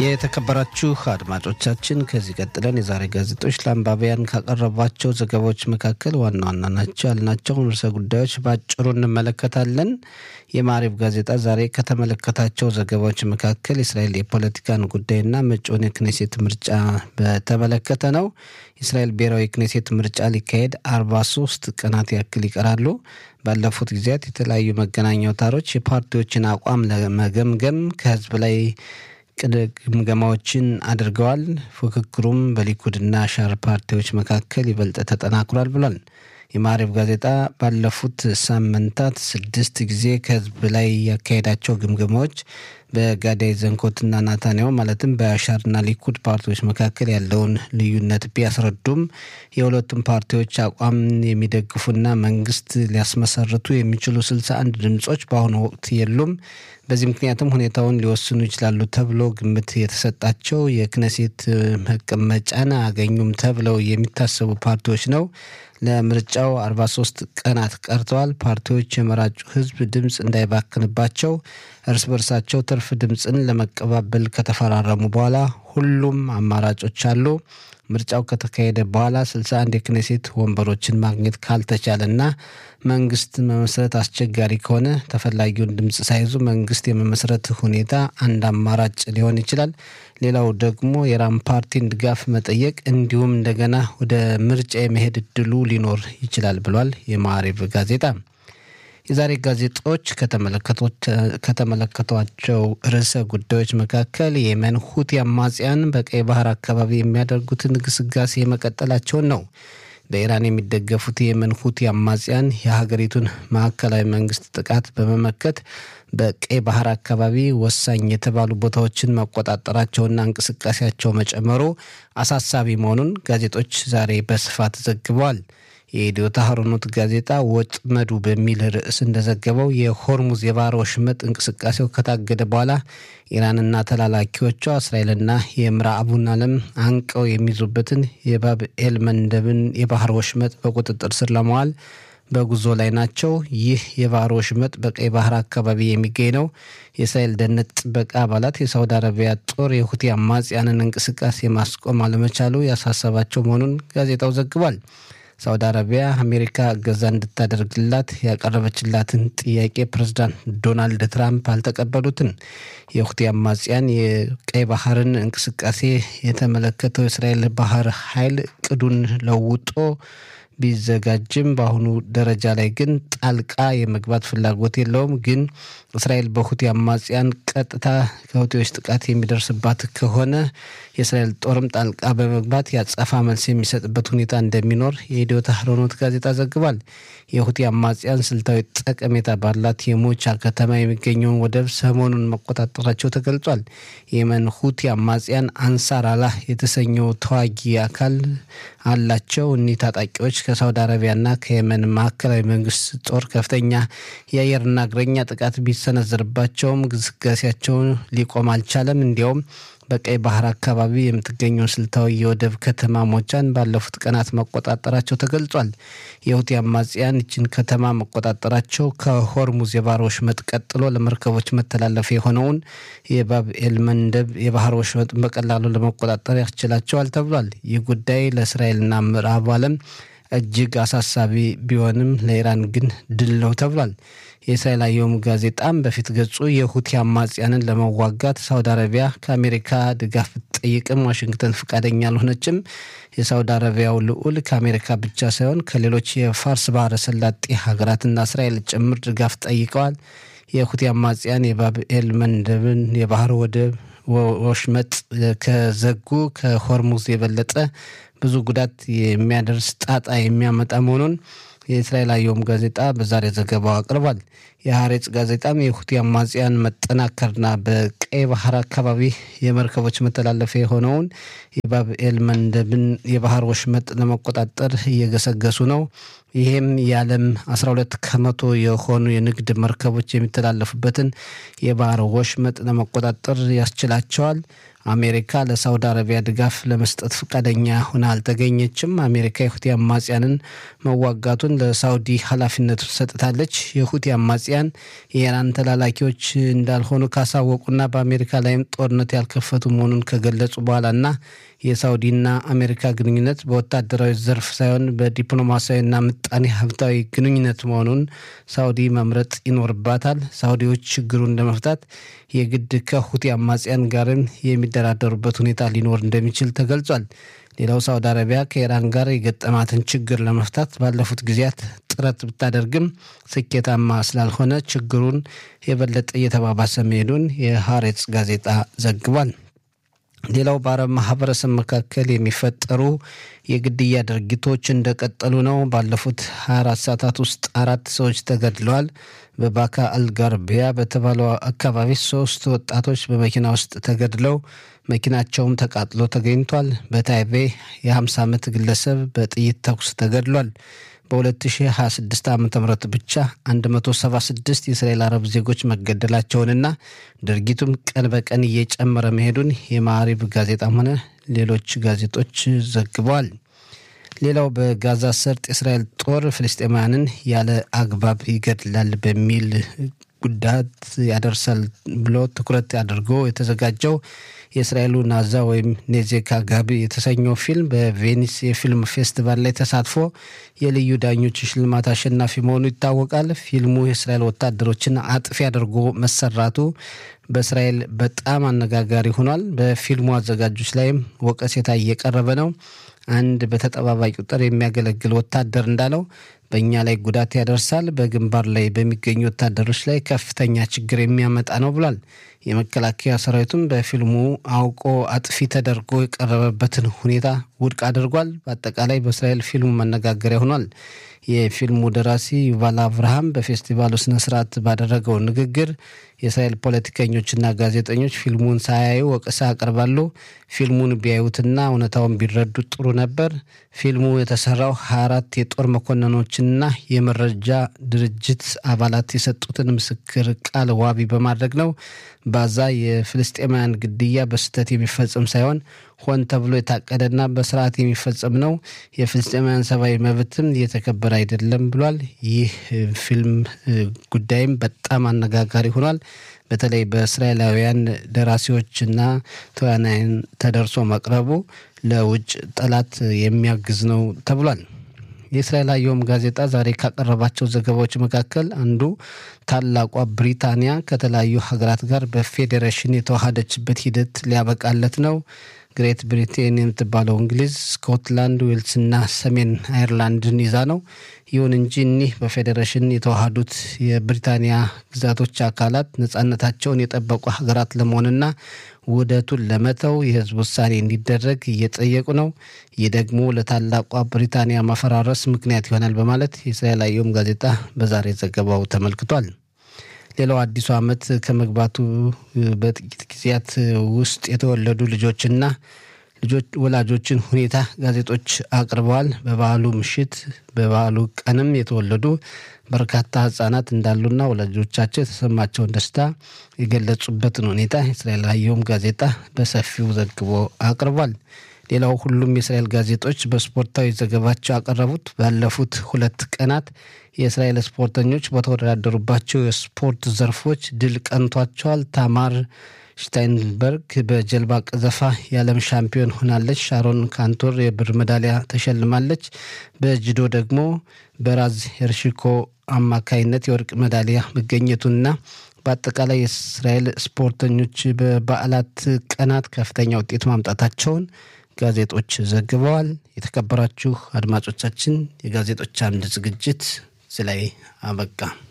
የተከበራችሁ አድማጮቻችን ከዚህ ቀጥለን የዛሬ ጋዜጦች ለአንባቢያን ካቀረቧቸው ዘገባዎች መካከል ዋና ዋና ናቸው ያልናቸውን ርዕሰ ጉዳዮች በአጭሩ እንመለከታለን። የማሪብ ጋዜጣ ዛሬ ከተመለከታቸው ዘገባዎች መካከል የእስራኤል የፖለቲካን ጉዳይና መጪውን የክኔሴት ምርጫ በተመለከተ ነው። የእስራኤል ብሔራዊ ክኔሴት ምርጫ ሊካሄድ አርባ ሶስት ቀናት ያክል ይቀራሉ። ባለፉት ጊዜያት የተለያዩ መገናኛ አውታሮች የፓርቲዎችን አቋም ለመገምገም ከህዝብ ላይ ግምገማዎችን አድርገዋል። ፉክክሩም በሊኩድና ሻር ፓርቲዎች መካከል ይበልጥ ተጠናክሯል ብሏል። የማሪብ ጋዜጣ ባለፉት ሳምንታት ስድስት ጊዜ ከህዝብ ላይ ያካሄዳቸው ግምገማዎች በጋዳይ ዘንኮትና ናታንያሁ ማለትም በአሻርና ሊኩድ ፓርቲዎች መካከል ያለውን ልዩነት ቢያስረዱም የሁለቱም ፓርቲዎች አቋም የሚደግፉና መንግስት ሊያስመሰርቱ የሚችሉ ስልሳ አንድ ድምጾች በአሁኑ ወቅት የሉም። በዚህ ምክንያትም ሁኔታውን ሊወስኑ ይችላሉ ተብሎ ግምት የተሰጣቸው የክነሴት መቀመጫን አገኙም ተብለው የሚታሰቡ ፓርቲዎች ነው። ለምርጫው 43 ቀናት ቀርተዋል። ፓርቲዎች የመራጩ ህዝብ ድምፅ እንዳይባክንባቸው እርስ በርሳቸው ትርፍ ድምፅን ለመቀባበል ከተፈራረሙ በኋላ ሁሉም አማራጮች አሉ። ምርጫው ከተካሄደ በኋላ 61 የክኔሴት ወንበሮችን ማግኘት ካልተቻለና መንግስት መመስረት አስቸጋሪ ከሆነ ተፈላጊውን ድምፅ ሳይዙ መንግስት የመመስረት ሁኔታ አንድ አማራጭ ሊሆን ይችላል። ሌላው ደግሞ የራም ፓርቲን ድጋፍ መጠየቅ እንዲሁም እንደገና ወደ ምርጫ የመሄድ እድሉ ሊኖር ይችላል ብሏል የማሪብ ጋዜጣ። የዛሬ ጋዜጦች ከተመለከቷቸው ርዕሰ ጉዳዮች መካከል የየመን ሁቲ አማጽያን በቀይ ባህር አካባቢ የሚያደርጉትን ግስጋሴ መቀጠላቸውን ነው። በኢራን የሚደገፉት የየመን ሁቲ አማጽያን የሀገሪቱን ማዕከላዊ መንግስት ጥቃት በመመከት በቀይ ባህር አካባቢ ወሳኝ የተባሉ ቦታዎችን መቆጣጠራቸውና እንቅስቃሴያቸው መጨመሩ አሳሳቢ መሆኑን ጋዜጦች ዛሬ በስፋት ዘግበዋል። የኢትዮ ታህሮኖት ጋዜጣ ወጥመዱ በሚል ርዕስ እንደዘገበው የሆርሙዝ የባህር ወሽመጥ እንቅስቃሴው ከታገደ በኋላ ኢራንና ተላላኪዎቿ እስራኤልና የምዕራቡን ዓለም አንቀው የሚይዙበትን የባብኤል መንደብን የባህር ወሽመጥ በቁጥጥር ስር ለመዋል በጉዞ ላይ ናቸው። ይህ የባህር ወሽመጥ በቀይ ባህር አካባቢ የሚገኝ ነው። የእስራኤል ደህንነት ጥበቃ አባላት የሳውዲ አረቢያ ጦር የሁቲ አማጽያንን እንቅስቃሴ ማስቆም አለመቻሉ ያሳሰባቸው መሆኑን ጋዜጣው ዘግቧል። ሳውዲ አረቢያ አሜሪካ እገዛ እንድታደርግላት ያቀረበችላትን ጥያቄ ፕሬዝዳንት ዶናልድ ትራምፕ አልተቀበሉትም። የሁቲ አማጽያን የቀይ ባህርን እንቅስቃሴ የተመለከተው የእስራኤል ባህር ኃይል እቅዱን ለውጦ ቢዘጋጅም በአሁኑ ደረጃ ላይ ግን ጣልቃ የመግባት ፍላጎት የለውም። ግን እስራኤል በሁቲ አማጽያን ቀጥታ ከሁቲዎች ጥቃት የሚደርስባት ከሆነ የእስራኤል ጦርም ጣልቃ በመግባት የአጸፋ መልስ የሚሰጥበት ሁኔታ እንደሚኖር የኢትዮ ታህሮኖት ጋዜጣ ዘግቧል። የሁቲ አማጽያን ስልታዊ ጠቀሜታ ባላት የሞቻ ከተማ የሚገኘውን ወደብ ሰሞኑን መቆጣጠራቸው ተገልጿል። የየመን ሁቲ አማጽያን አንሳር አላህ የተሰኘው ተዋጊ አካል አላቸው። እኒህ ታጣቂዎች ከሳውዲ አረቢያና ከየመን ማዕከላዊ መንግስት ጦር ከፍተኛ የአየርና እግረኛ ጥቃት ቢሰነዘርባቸውም ግስጋሴያቸውን ሊቆም አልቻለም። እንዲያውም በቀይ ባህር አካባቢ የምትገኘውን ስልታዊ የወደብ ከተማ ሞቻን ባለፉት ቀናት መቆጣጠራቸው ተገልጿል። የሁቲ አማጽያን ይችን ከተማ መቆጣጠራቸው ከሆርሙዝ የባህር ወሽመጥ ቀጥሎ ለመርከቦች መተላለፊያ የሆነውን የባብኤል መንደብ የባህር ወሽመጥ በቀላሉ ለመቆጣጠር ያስችላቸዋል ተብሏል። ይህ ጉዳይ ለእስራኤልና ምዕራቡ ዓለም እጅግ አሳሳቢ ቢሆንም ለኢራን ግን ድል ነው ተብሏል። የእስራኤል አየም ጋዜጣም በፊት ገጹ የሁቲ አማጽያንን ለመዋጋት ሳውዲ አረቢያ ከአሜሪካ ድጋፍ ብትጠይቅም ዋሽንግተን ፈቃደኛ አልሆነችም። የሳውዲ አረቢያው ልዑል ከአሜሪካ ብቻ ሳይሆን ከሌሎች የፋርስ ባህረ ሰላጤ ሀገራትና እስራኤል ጭምር ድጋፍ ጠይቀዋል። የሁቲ አማጽያን የባብኤል መንደብን የባህር ወደብ ወሽመጥ ከዘጉ ከሆርሙዝ የበለጠ ብዙ ጉዳት የሚያደርስ ጣጣ የሚያመጣ መሆኑን የእስራኤል አየም ጋዜጣ በዛሬ ዘገባው አቅርቧል። የሀሬጽ ጋዜጣም የሁቲ አማጽያን መጠናከርና በቀይ ባህር አካባቢ የመርከቦች መተላለፊያ የሆነውን የባብኤል መንደብን የባህር ወሽመጥ ለመቆጣጠር እየገሰገሱ ነው። ይህም የዓለም 12 ከመቶ የሆኑ የንግድ መርከቦች የሚተላለፉበትን የባህር ወሽመጥ ለመቆጣጠር ያስችላቸዋል። አሜሪካ ለሳውዲ አረቢያ ድጋፍ ለመስጠት ፈቃደኛ ሆና አልተገኘችም። አሜሪካ የሁቲ አማጽያንን መዋጋቱን ለሳውዲ ኃላፊነቱን ሰጥታለች። የሁቲ አማጽያን አማጽያን የኢራን ተላላኪዎች እንዳልሆኑ ካሳወቁና በአሜሪካ ላይም ጦርነት ያልከፈቱ መሆኑን ከገለጹ በኋላና የሳውዲና አሜሪካ ግንኙነት በወታደራዊ ዘርፍ ሳይሆን በዲፕሎማሲያዊና ምጣኔ ሀብታዊ ግንኙነት መሆኑን ሳውዲ መምረጥ ይኖርባታል። ሳውዲዎች ችግሩን ለመፍታት የግድ ከሁቲ አማጽያን ጋርም የሚደራደሩበት ሁኔታ ሊኖር እንደሚችል ተገልጿል። ሌላው ሳውዲ አረቢያ ከኢራን ጋር የገጠማትን ችግር ለመፍታት ባለፉት ጊዜያት ጥረት ብታደርግም ስኬታማ ስላልሆነ ችግሩን የበለጠ እየተባባሰ መሄዱን የሀሬጽ ጋዜጣ ዘግቧል። ሌላው በአረብ ማህበረሰብ መካከል የሚፈጠሩ የግድያ ድርጊቶች እንደቀጠሉ ነው። ባለፉት 24 ሰዓታት ውስጥ አራት ሰዎች ተገድለዋል። በባካ አልጋርቢያ በተባለው አካባቢ ሶስት ወጣቶች በመኪና ውስጥ ተገድለው መኪናቸውም ተቃጥሎ ተገኝቷል። በታይቤ የ50 ዓመት ግለሰብ በጥይት ተኩስ ተገድሏል። በ2026 ዓ ም ብቻ 176 የእስራኤል አረብ ዜጎች መገደላቸውንና ድርጊቱም ቀን በቀን እየጨመረ መሄዱን የማዕሪብ ጋዜጣም ሆነ ሌሎች ጋዜጦች ዘግበዋል። ሌላው በጋዛ ሰርጥ የእስራኤል ጦር ፍልስጤማውያንን ያለ አግባብ ይገድላል በሚል ጉዳት ያደርሳል ብሎ ትኩረት አድርጎ የተዘጋጀው የእስራኤሉ ናዛ ወይም ኔዜካ ጋቢ የተሰኘው ፊልም በቬኒስ የፊልም ፌስቲቫል ላይ ተሳትፎ የልዩ ዳኞች ሽልማት አሸናፊ መሆኑ ይታወቃል። ፊልሙ የእስራኤል ወታደሮችን አጥፊ አድርጎ መሰራቱ በእስራኤል በጣም አነጋጋሪ ሆኗል። በፊልሙ አዘጋጆች ላይም ወቀሴታ እየቀረበ ነው። አንድ በተጠባባቂ ቁጥር የሚያገለግል ወታደር እንዳለው በእኛ ላይ ጉዳት ያደርሳል፣ በግንባር ላይ በሚገኙ ወታደሮች ላይ ከፍተኛ ችግር የሚያመጣ ነው ብሏል። የመከላከያ ሰራዊቱም በፊልሙ አውቆ አጥፊ ተደርጎ የቀረበበትን ሁኔታ ውድቅ አድርጓል። በአጠቃላይ በእስራኤል ፊልሙ መነጋገሪያ ሆኗል። የፊልሙ ደራሲ ዩቫል አብርሃም በፌስቲቫሉ ስነ ስርዓት ባደረገው ንግግር የእስራኤል ፖለቲከኞችና ጋዜጠኞች ፊልሙን ሳያዩ ወቀሳ ያቀርባሉ። ፊልሙን ቢያዩትና እውነታውን ቢረዱ ጥሩ ነበር። ፊልሙ የተሰራው ሀያ አራት የጦር መኮንኖችና የመረጃ ድርጅት አባላት የሰጡትን ምስክር ቃል ዋቢ በማድረግ ነው። ባዛ የፍልስጤማውያን ግድያ በስህተት የሚፈጸም ሳይሆን ሆን ተብሎ የታቀደና በስርዓት የሚፈጸም ነው። የፍልስጤማውያን ሰብአዊ መብትም እየተከበረ አይደለም ብሏል። ይህ ፊልም ጉዳይም በጣም አነጋጋሪ ሆኗል። በተለይ በእስራኤላውያን ደራሲዎችና ተዋናያን ተደርሶ መቅረቡ ለውጭ ጠላት የሚያግዝ ነው ተብሏል። የእስራኤል አየም ጋዜጣ ዛሬ ካቀረባቸው ዘገባዎች መካከል አንዱ ታላቋ ብሪታንያ ከተለያዩ ሀገራት ጋር በፌዴሬሽን የተዋሃደችበት ሂደት ሊያበቃለት ነው። ግሬት ብሪቴን የምትባለው እንግሊዝ፣ ስኮትላንድ፣ ዌልስና ሰሜን አይርላንድን ይዛ ነው። ይሁን እንጂ እኒህ በፌዴሬሽን የተዋሃዱት የብሪታንያ ግዛቶች አካላት ነጻነታቸውን የጠበቁ ሀገራት ለመሆንና ውህደቱን ለመተው የሕዝብ ውሳኔ እንዲደረግ እየጠየቁ ነው። ይህ ደግሞ ለታላቋ ብሪታንያ ማፈራረስ ምክንያት ይሆናል በማለት የእስራኤል አየም ጋዜጣ በዛሬ ዘገባው ተመልክቷል። ሌላው አዲሱ ዓመት ከመግባቱ በጥቂት ጊዜያት ውስጥ የተወለዱ ልጆችና ልጆች ወላጆችን ሁኔታ ጋዜጦች አቅርበዋል። በበዓሉ ምሽት በበዓሉ ቀንም የተወለዱ በርካታ ህጻናት እንዳሉና ወላጆቻቸው የተሰማቸውን ደስታ የገለጹበትን ሁኔታ የእስራኤል አየም ጋዜጣ በሰፊው ዘግቦ አቅርቧል። ሌላው ሁሉም የእስራኤል ጋዜጦች በስፖርታዊ ዘገባቸው ያቀረቡት ባለፉት ሁለት ቀናት የእስራኤል ስፖርተኞች በተወዳደሩባቸው የስፖርት ዘርፎች ድል ቀንቷቸዋል። ታማር ሽታይንበርግ በጀልባ ቀዘፋ የዓለም ሻምፒዮን ሆናለች። ሻሮን ካንቶር የብር ሜዳሊያ ተሸልማለች። በጅዶ ደግሞ በራዝ ሄርሽኮ አማካይነት የወርቅ ሜዳሊያ መገኘቱና በአጠቃላይ የእስራኤል ስፖርተኞች በበዓላት ቀናት ከፍተኛ ውጤት ማምጣታቸውን ጋዜጦች ዘግበዋል። የተከበራችሁ አድማጮቻችን የጋዜጦች አምድ ዝግጅት እዚህ ላይ አበቃ።